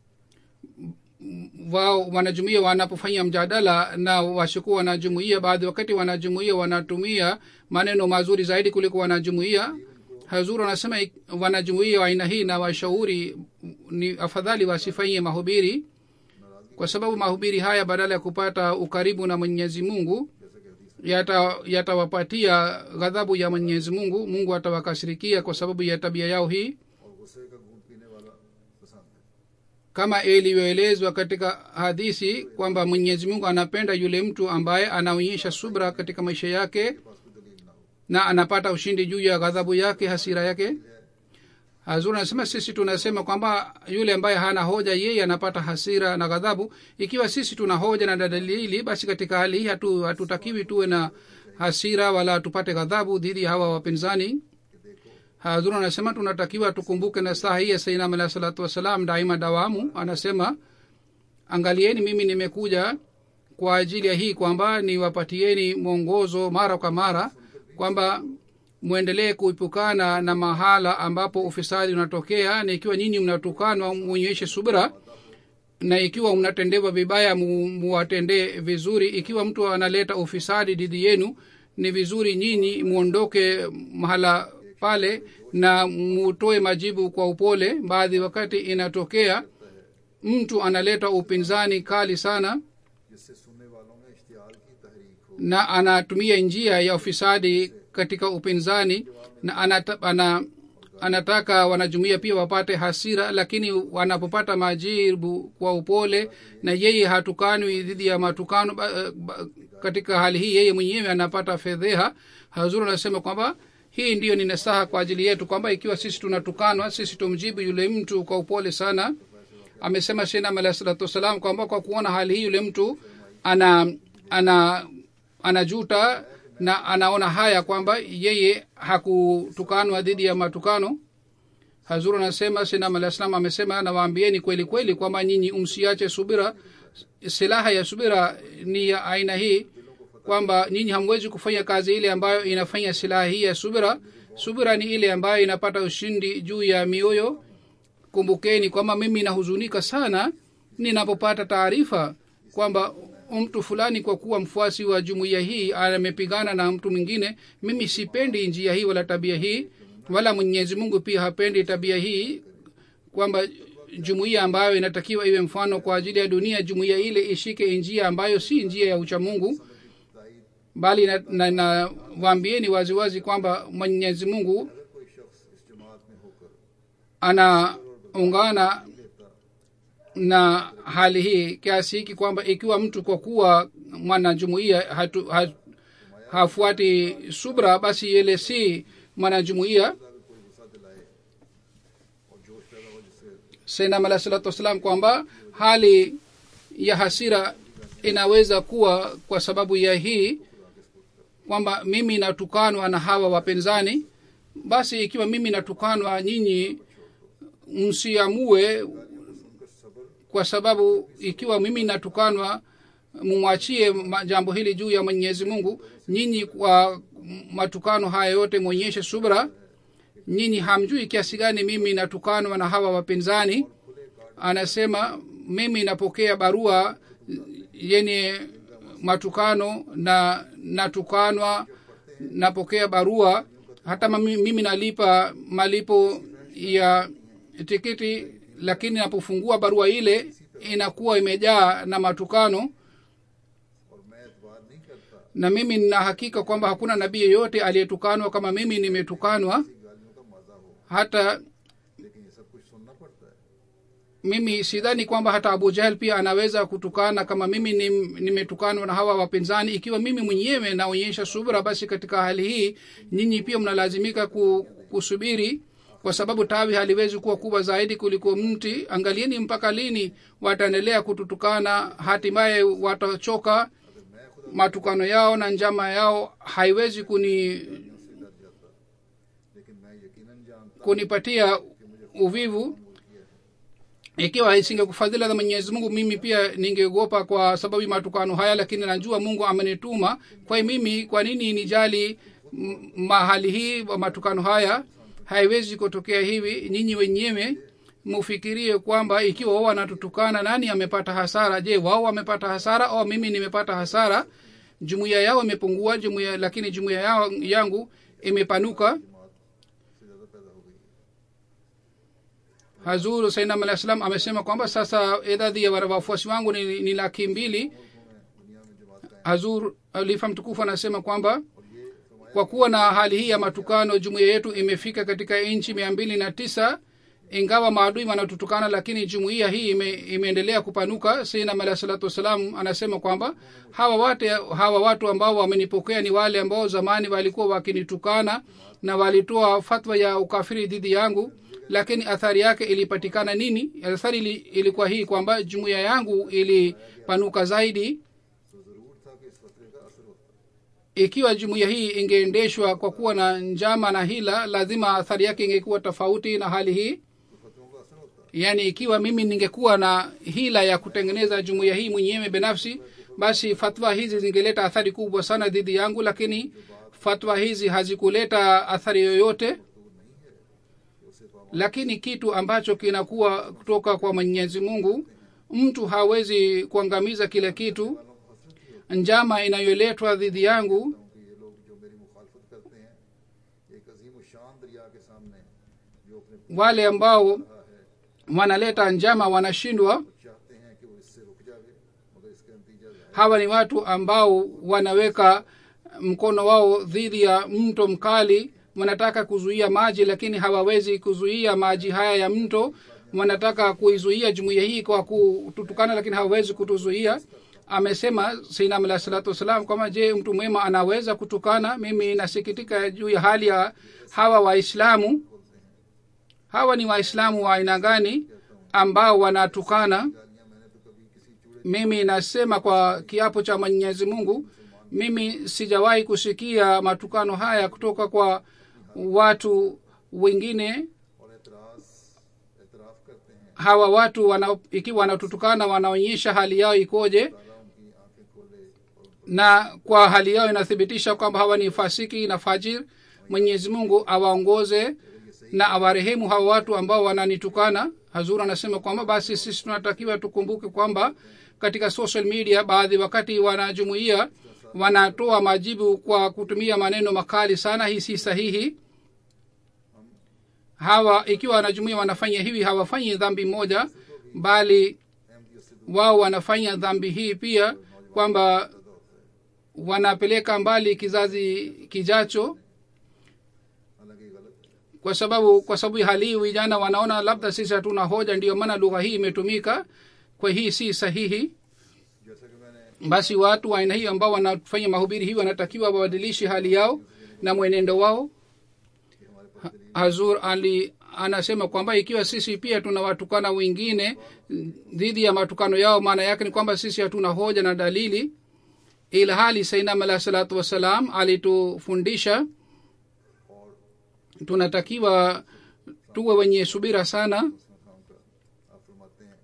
wao wanajumuia wanapofanya mjadala na washuku wanajumuia baadhi wakati wanajumuia wanatumia maneno mazuri zaidi kuliko wanajumuia hazuru anasema ik- wanajumuia wa aina hii na washauri ni afadhali wasifanyie mahubiri kwa sababu mahubiri haya badala ya kupata ukaribu na mwenyezi mungu yata yatawapatia ghadhabu ya mwenyezi mungu mungu atawakasirikia kwa sababu ya tabia yao hii और गुस्से का घूट पीने वाला पसंद है kama ilivyoelezwa katika hadisi kwamba mwenyezi mungu anapenda yule mtu ambaye anaonyesha subra katika maisha yake na anapata ushindi juu ya ghadhabu yake hasira yake hazur anasema sisi tunasema kwamba yule ambaye hana hoja yeye anapata hasira na ghadhabu ikiwa sisi tuna hoja na dalili basi katika hali hii hatu, hatutakiwi tuwe na hasira wala tupate ghadhabu dhidi ya hawa wapinzani hazur anasema tunatakiwa tukumbuke na saa hii ya sainam alahi salatu wassalam daima dawamu anasema angalieni mimi nimekuja kwa ajili ya hii kwamba niwapatieni mwongozo mara kwa mara kwamba mwendelee kuepukana na mahala ambapo ufisadi unatokea na ikiwa nyinyi mnatukanwa mwonyeshe subira na ikiwa mnatendewa vibaya mu- muwatendee vizuri ikiwa mtu analeta ufisadi dhidi yenu ni vizuri nyinyi mwondoke mahala pale na mutoe majibu kwa upole baadhi wakati inatokea mtu analeta upinzani kali sana जिससे सुनने वालों में इश्तियाल की तहरीक हो na anatumia njia ya ufisadi katika upinzani na anata, ana, anataka wanajumuia pia wapate hasira lakini wanapopata majibu kwa upole na yeye hatukanwi dhidi ya matukano ba, ba, katika hali hii yeye mwenyewe anapata fedheha hazuru anasema kwamba hii ndiyo ni nasaha kwa ajili yetu kwamba ikiwa sisi tunatukanwa sisi tumjibu yule mtu kwa upole sana amesema shenam alahi salatu wassalam kwamba kwa kuona hali hii yule mtu ana ana anajuta na anaona haya kwamba yeye hakutukanwa dhidi ya matukano hazuru anasema sinam alah salam amesema nawaambieni kweli kweli kwamba nyinyi umsiache subira silaha ya subira ni ya aina hii kwamba nyinyi hamwezi kufanya kazi ile ambayo inafanya silaha hii ya subira subira ni ile ambayo inapata ushindi juu ya mioyo kumbukeni kwamba mimi nahuzunika sana ninapopata taarifa kwamba mtu fulani kwa kuwa mfuasi wa jumuiya hii amepigana na mtu mwingine mimi sipendi njia hii wala tabia hii wala mwenyezi mungu pia hapendi tabia hii kwamba jumuiya ambayo inatakiwa iwe mfano kwa ajili ya dunia jumuiya ile ishike njia ambayo si njia ya uchamungu bali nawaambieni na, na waambieni waziwazi kwamba mwenyezi mungu कोई शख्स इस जमात में होकर anaungana na hali hii kiasi hiki kwamba ikiwa mtu kwa kuwa mwanajumuia hatu, ha, hafuati subra basi yele si mwanajumuia कोई गुस्सा दिलाए और जोश पैदा हो जिससे sainam alah salatu wassalam kwamba hali ya hasira inaweza kuwa kwa sababu ya hii kwamba mimi natukanwa na hawa wapinzani basi ikiwa mimi natukanwa nyinyi msiamue kwa sababu ikiwa mimi natukanwa mumwachie ma- jambo hili juu ya mwenyezi mungu nyinyi kwa matukano haya yote mwonyeshe subra nyinyi hamjui kiasi gani mimi natukanwa na hawa wapinzani anasema mimi napokea barua yenye matukano na natukanwa napokea barua hata mami- mimi nalipa malipo ya tikiti lakini napofungua barua ile inakuwa imejaa na matukano और मैं एतबार नहीं करता na mimi nina hakika kwamba hakuna nabii yeyote aliyetukanwa kama mimi nimetukanwa गालियों का मजा हो hata लेकिन ये सब कुछ सुनना पड़ता है mimi sidhani kwamba hata abu jahel pia anaweza kutukana kama mimi nim- nimetukanwa na hawa wapinzani ikiwa mimi mwenyewe naonyesha subra basi katika hali hii nyinyi pia mnalazimika ku, kusubiri kwa sababu tawi haliwezi kuwa kubwa zaidi kuliko mti angalieni mpaka lini wataendelea kututukana hatimaye watachoka matukano yao na njama yao haiwezi kuni लेकिन मैं यकीनन जानता kunipatia uvivu ikiwa isingekufadhila za mwenyezi mungu mimi pia ningeogopa kwa sababu ya matukano haya lakini najua mungu amenituma kwa hiyo mimi kwa nini nijali m- mahali hii wa matukano haya haiwezi kutokea hivi nyinyi wenyewe mufikirie kwamba ikiwa wao wanatutukana nani amepata hasara je wao wamepata hasara au mimi nimepata hasara jumuiya yao imepungua jumuiya lakini jumuiya yao yangu imepanuka से ज्यादा पैदा हो गई hazur sainam alah salam amesema kwamba sasa idadi ya wafuasi wangu ni, ni laki mbili दुनिया में जमात का hazur alifa mtukufu anasema kwamba kwa kuwa na hali hii ya matukano jumuiya yetu imefika katika nchi mia mbili na tisa ingawa maadui wanatutukana lakini jumuiya hii ime, imeendelea kupanuka sainam alah salatu wassalam anasema kwamba hawa wate, hawa watu ambao wamenipokea ni wale ambao zamani walikuwa wakinitukana na walitoa fatwa ya ukafiri dhidi yangu lakini athari yake ilipatikana nini athari ili, ilikuwa hii kwamba jumuiya yangu ilipanuka zaidi तो जरूर था कि इस फतरे का असर होता ikiwa jumuiya hii ingeendeshwa kwa kuwa na njama na hila lazima athari yake ingekuwa tofauti na hali hii तो फतरों का असर होता yaani ikiwa mimi ningekuwa na hila ya kutengeneza jumuiya hii mwenyewe binafsi basi fatwa hizi zingeleta athari kubwa sana dhidi yangu lakini fatwa hizi hazikuleta athari yoyote lakini kitu ambacho kinakuwa kutoka kwa mwenyezi mungu mtu hawezi kuangamiza kile kitu njama inayoletwa dhidi yangu क्योंकि ये लोग जो मेरी मुखालफत करते हैं एक अजीम शान दरिया के सामने जो अपने wale ambao wanaleta njama wanashindwa चाहते हैं कि वो इससे रुक जाए मगर इसका नतीजा ज़ाहिर hawa ni watu ambao wanaweka mkono wao dhidi ya mto mkali wanataka kuzuia maji lakini hawawezi kuzuia maji haya ya mto wanataka kuizuia jumuiya hii kwa kututukana lakini hawawezi kutuzuia amesema sinam alah salatu wassalam kwamba je mtu mwema anaweza kutukana mimi nasikitika juu ya hali ya hawa waislamu hawa ni waislamu wa aina gani ambao wanatukana गालियां मैंने तो कभी किसी चूड़े mimi nasema kwa kiapo cha mwenyezi mungu mimi sijawahi kusikia matukano haya kutoka kwa watu wengine और एतराज एतराफ करते हैं hawa watu wana, ikiwa wanatutukana wanaonyesha hali yao ikoje ताला उनकी आंखें खोले और उनको na kwa hali yao inathibitisha kwamba hawa ni fasiki na fajir mwenyezi mungu awaongoze na awarehemu hawa watu ambao wananitukana hazur anasema kwamba basi sisi tunatakiwa tukumbuke kwamba katika social media baadhi wakati wanajumuia wanatoa majibu kwa kutumia maneno makali sana hii si sahihi hawa ikiwa wanajumuia wanafanya hivi hawafanyi dhambi moja bali Ahmadiyyat से wao wanafanya dhambi hii pia kwamba wanapeleka mbali kizazi kijacho हालांकि ये गलत है kwa sababu kwa sababu ya hali hii vijana wanaona labda sisi hatuna hoja ndiyo maana lugha hii imetumika kwa hii si sahihi जैसा कि मैंने basi watu wa aina hii ambao wanafanya mahubiri hii wanatakiwa wabadilishe hali yao na mwenendo wao कि हमारे पास दलील hazur ali anasema kwamba ikiwa sisi pia tunawatukana wengine dhidi ya matukano yao maana yake ni kwamba sisi hatuna hoja na dalili ila hali sainam alah salatu wassalam alitufundisha और tunatakiwa tuwe wenye subira sana उसमें काम का आप फरमाते हैं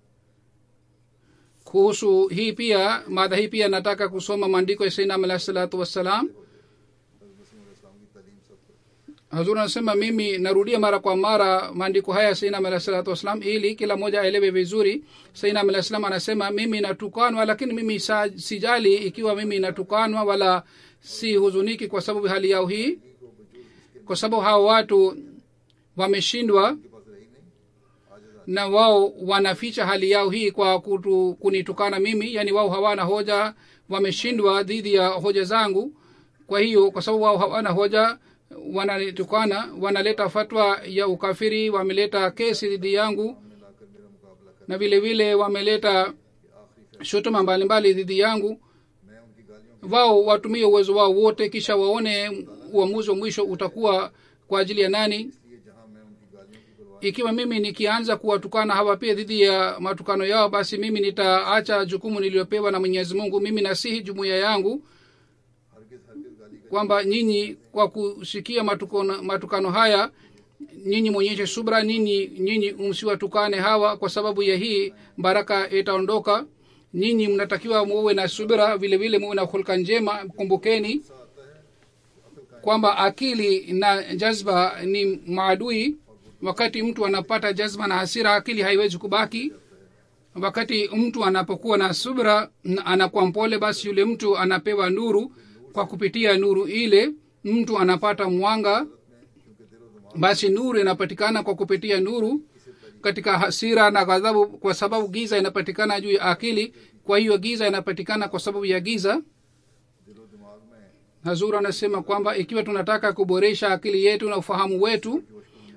kuhusu hii pia mada hii pia nataka kusoma maandiko ya sainam alah salatu wassalam हज़रत मसीह इस्लाम की तालीम सबको hazur anasema mimi narudia mara kwa mara maandiko haya sainam alah salatu wassalam ili kila mmoja aelewe vizuri sainam alah salam anasema mimi natukanwa lakini mimi sa, sijali ikiwa mimi natukanwa wala si huzuniki kwa sababu hali yao hii kwa sababu hawa watu wameshindwa के पास रही नहीं आज na wao wanaficha hali yao hii kwa kutu, kunitukana mimi yani wao hawana hoja wameshindwa dhidi ya hoja zangu kwa hiyo kwa sababu wao hawana hoja wananitukana wanaleta fatwa ya ukafiri wameleta kesi dhidi yangu सामने लाकर मेरा मुकाबला कर na vile vile wameleta आखिरी shutuma mbalimbali dhidi yangu मैं उनकी गालियों wao watumie uwezo wao wote kisha waone uamuzi wa mwisho utakuwa kwa ajili ya nani के लिए जहां मैं उनकी गालियों की परवाह ikiwa mimi nikianza kuwatukana hawa pia dhidi ya matukano yao basi mimi nitaacha jukumu niliyopewa na mwenyezi mungu mimi nasihi jumuiya yangu हरगिज हरगिज गाली का kwamba nyinyi kwa kusikia matukano, matukano haya nyinyi mwonyeshe subra nyinyi nyinyi msiwatukane hawa kwa sababu ya hii baraka itaondoka nyinyi mnatakiwa muwe na subira vile vile muwe na hulka njema kumbukeni kwamba akili na jazba ni maadui wakati mtu anapata jazba na hasira akili haiwezi kubaki wakati mtu anapokuwa na subra na anakuwa mpole basi yule mtu anapewa nuru kwa kupitia nuru ile mtu anapata mwanga basi nuru inapatikana kwa kupitia nuru katika hasira na ghadhabu kwa sababu giza inapatikana juu ya akili kwa hiyo giza inapatikana kwa sababu ya giza दिलो दिमाग में hazur anasema kwamba ikiwa tunataka kuboresha akili yetu na ufahamu wetu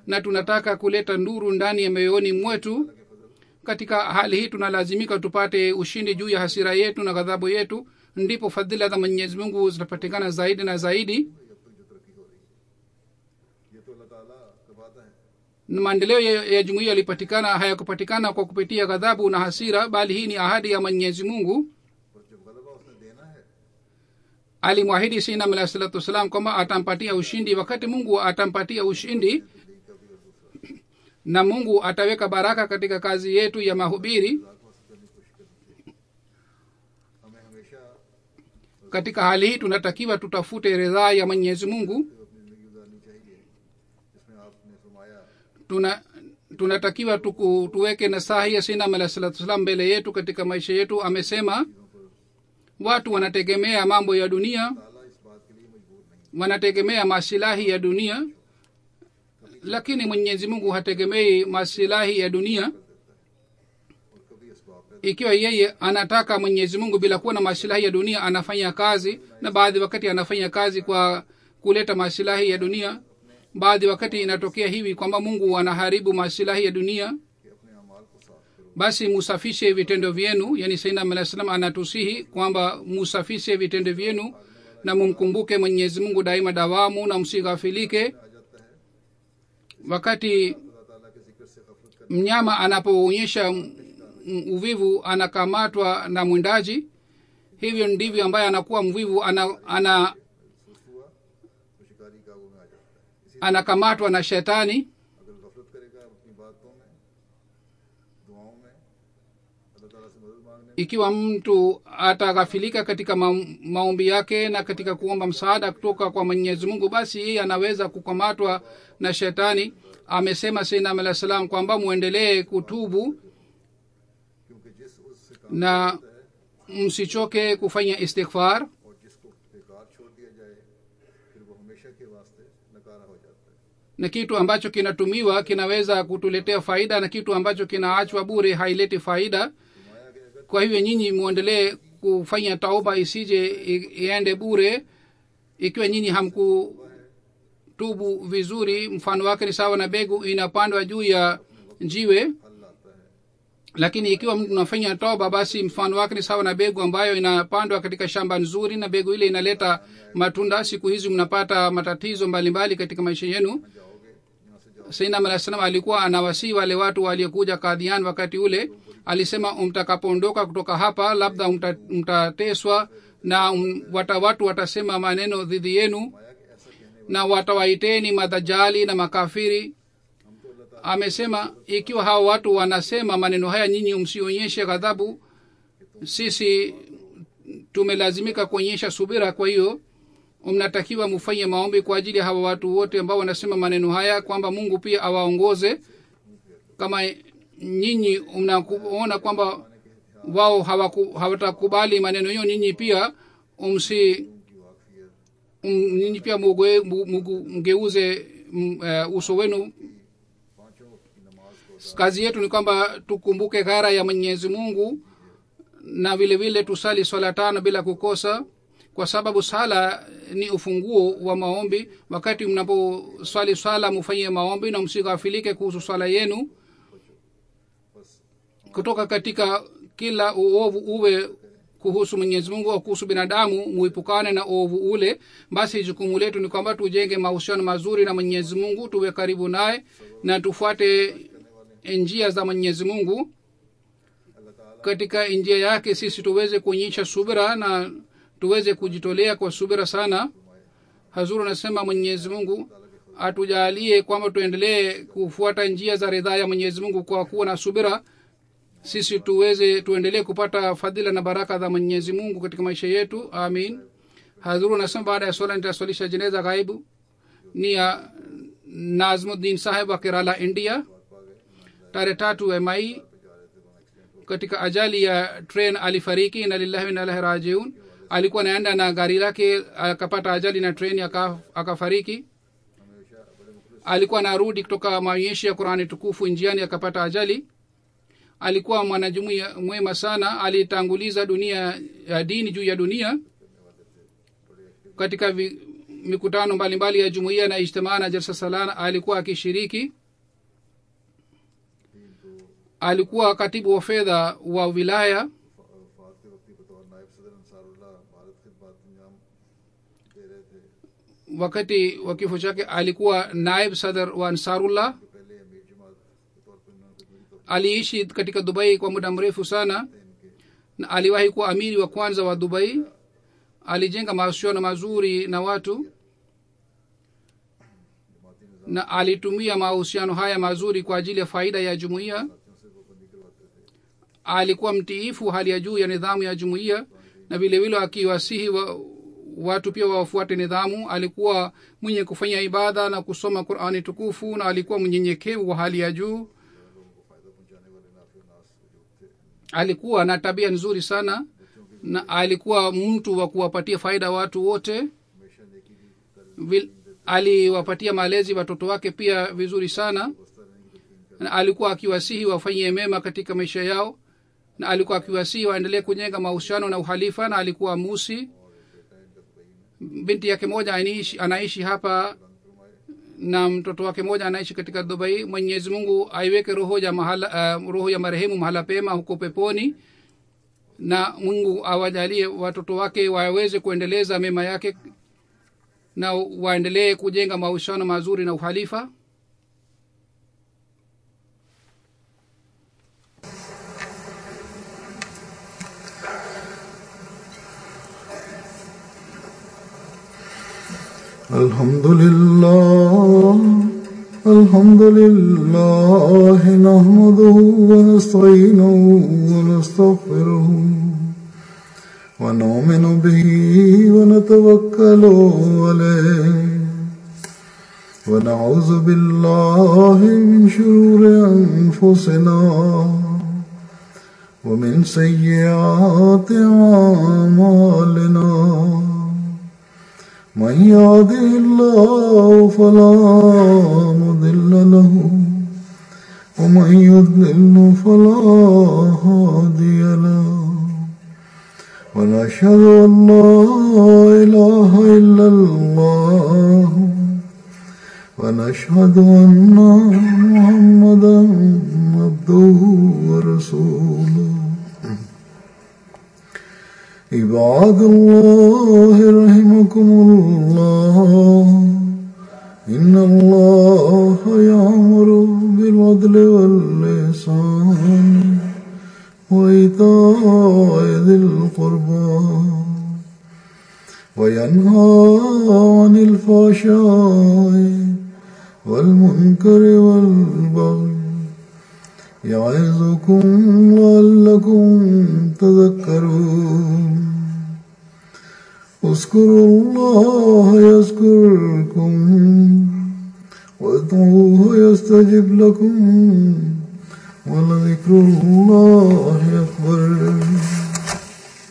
na tunataka kuleta nuru ndani ya mioyoni mwetu katika hali hii tunalazimika tupate ushindi juu ya hasira yetu na ghadhabu yetu ndipo fadhila za mwenyezi mungu zitapatikana zaidi na zaidi अब तक जो तरक्की हो रही है ये तो अल्लाह ताला का वादा है Na maendeleo ya, ya jumuiya yalipatikana hayakupatikana kwa kupitia ghadhabu na hasira bali hii ni ahadi ya mwenyezi mungu और जब गलबा उसने देना है alimwahidi sinam alahi salatu wassalam kwamba atampatia ushindi wakati mungu atampatia ushindi na mungu ataweka baraka katika kazi yetu ya mahubiri खुदा को हासिल करने की कोशिश करनी चाहिए हमें हमेशा katika hali hii tunatakiwa tutafute ridhaa ya mwenyezi mungu तो अपनी जिंदगी गुजारनी चाहिए जिसमें आपने फरमाया tuna tunatakiwa tuku, tuweke nasahi ya sinam alahi salatu wassalam mbele yetu katika maisha yetu amesema watu wanategemea mambo ya dunia ताला इस बात के लिए मजबूर नहीं wanategemea masilahi ya dunia lakini mwenyezi mungu hategemei masilahi ya dunia और कभी इसबाब पैदा ikiwa yeye anataka mwenyezi mungu bila kuwa na masilahi ya dunia anafanya kazi na baadhi wakati anafanya kazi kwa kuleta masilahi ya dunia baadhi wakati inatokea hivi kwamba mungu anaharibu masilahi ya dunia कि अपने अमाल को साफ करो basi musafishe vitendo vyenu yani sainam alah salam anatusihi kwamba musafishe vitendo vyenu na mumkumbuke mwenyezi mungu daima dawamu na msighafilike आ जाता है wakati खुदा ताला के जिक्र से गफलत कर mnyama anapoonyesha m- m- uvivu anakamatwa na mwindaji hivyo ndivyo ambaye anakuwa mvivu ana, ana, सुस्त हुआ तो शिकारी काबू में आ जाता है इसी anakamatwa na shetani अगर गफलत करेगा अपनी बातों में दुआओं में अल्लाह ताला से मदद मांगने में ikiwa mtu ataghafilika katika ma, maombi yake na katika kuomba msaada kutoka kwa mwenyezi mungu basi yeye anaweza kukamatwa na shetani amesema sainam alah salam kwamba mwendelee kutubu क्योंकि जिस उससे काम na msichoke kufanya istighfar और जिसको बेकार छोड़ दिया जाए फिर वो हमेशा के वास्ते नकारा हो जाता है na kitu ambacho kinatumiwa kinaweza kutuletea faida na kitu ambacho kinaachwa bure haileti faida फरमाया गया अगर kwa hivyo nyinyi mwendelee kufanya tauba isije i- iende bure ikiwa nyinyi hamkutubu vizuri mfano wake ni sawa na begu inapandwa juu ya jiwe फल आता है lakini ikiwa mtu unafanya toba basi mfano wake ni sawa na begu ambayo inapandwa katika shamba nzuri na begu ile inaleta matunda siku hizi mnapata matatizo mbalimbali katika maisha yenu जाओगे यहाँ से जाओ sainam alah salam alikuwa anawasii wale watu waliokuja kadhian wakati ule alisema mtakapoondoka kutoka hapa labda mta- mtateswa na um, wata watu watasema maneno dhidi yenu माया कि ऐसा कहने na watawaiteni madhajali na makafiri हम तो अल्लाह ताला amesema ikiwa hawa watu wanasema maneno haya nyinyi msionyeshe ghadhabu sisi tumelazimika kuonyesha subira kwa hiyo mnatakiwa mufanye maombi kwa ajili ya hawa watu wote ambao wanasema maneno haya kwamba mungu pia awaongoze kama nyinyi mnaona kwamba wao hawaku- hawatakubali maneno hiyo nyinyi pia umsi की वाकफियत um, nyinyi pia mugoe- mu- mugu- mgeuze mm, eh, uso wenu पांचों वक्त की नमाज को kazi yetu ni kwamba tukumbuke ghara ya mwenyezi mungu na vile vile tusali swala tano bila kukosa kwa sababu sala ni ufunguo wa maombi wakati mnaposwali swala mufanyie maombi na msighafilike kuhusu swala yenu kutoka katika kila uovu uwe kuhusu mwenyezi mungu au kuhusu binadamu muipukane na uovu ule basi jukumu letu ni kwamba tujenge mahusiano mazuri na mwenyezi mungu tuwe karibu naye na tufuate njia za mwenyezi mungu अल्लाह ताला katika njia yake sisi tuweze kuonyesha subira na tuweze kujitolea kwa subira sana hazuru anasema mwenyezi mungu atujalie kwamba tuendelee kufuata njia za ridhaa ya mwenyezi mungu kwa kuwa na subira sisi tuweze tuendelee kupata fadhila na baraka za mwenyezi mungu katika maisha yetu amin hazuru anasema baada ya swala nitaswalisha jeneza ghaibu ni ya nazmuddin saheb wa kerala india tarehe tatu ya mai katika ajali ya train alifariki na lillahi wa inna ilaihi rajiun alikuwa anaenda na gari lake akapata ajali na treni aka- akafariki हमेशा बड़े मुखलिस alikuwa anarudi kutoka maonyesho ya qurani tukufu njiani akapata ajali alikuwa mwanajumuia mwema sana alitanguliza dunia ya dini juu ya dunia katika vi, mikutano mbalimbali ya jumuiya na ijtimaa na jalsa salana alikuwa akishiriki alikuwa katibu wa fedha wa wilaya वफात के वक्त ही बतौर नायब सदर अंसारुल्लाह भारत खिदमत अंजाम दे रहे थे wakati wa kifo chake alikuwa naib sadar wa ansarullah जो पहले अमीर जमात के तौर पर उन्होंने खिदमती तौर aliishi katika dubai kwa muda mrefu sana na aliwahi kuwa amiri wa kwanza wa dubai alijenga mahusiano mazuri na watu na alitumia mahusiano haya mazuri kwa ajili ya faida ya jumuiya साथियों से वो बंदी करवाते थे alikuwa mtiifu hali ya juu ya nidhamu ya jumuiya na vilevile akiwasihi wa, watu pia wafuate nidhamu alikuwa mwenye kufanya ibada na kusoma qurani tukufu na alikuwa mnyenyekevu wa hali ya juu लोगों को फायदा पहुंचाने वाले नाफे नास वजूद थे alikuwa na tabia nzuri sana na alikuwa mtu wa kuwapatia faida watu wote हमेशा नेकी की तरफ Vil, aliwapatia malezi watoto wake pia vizuri sana बस्ता रहने की तलकीन कर na alikuwa akiwasihi wafanyie mema katika maisha yao na alikuwa akiwasihi waendelee kujenga mahusiano na uhalifa na alikuwa musi बेटा इनका दुबई में binti yake moja anaishi, anaishi hapa na mtoto wake moja anaishi katika dubai mwenyezi mungu aiweke roho ya mahala, uh, roho ya marehemu mahala pema huko peponi na mungu awajalie watoto wake waweze kuendeleza mema yake na waendelee kujenga mahusiano mazuri na uhalifa الحمد لله الحمد لله نحمده ونستعينه ونستغفره ونؤمن به ونتوكل عليه ونعوذ بالله من شرور أنفسنا ومن سيئات أعمالنا من يهده الله فلا مضل له ومن يضلل فلا هادي له ونشهد ان لا اله الا الله ونشهد ان محمدا عبده ورسوله عباد الله رحمكم الله إن الله يأمر بالعدل واللسان وإيتاء ذي القربى وينهى عن الفحشاء والمنكر والبغي يعظكم لعلكم تذكرون اذكروا الله يذكركم وادعوه يستجب لكم ولذكر الله أكبر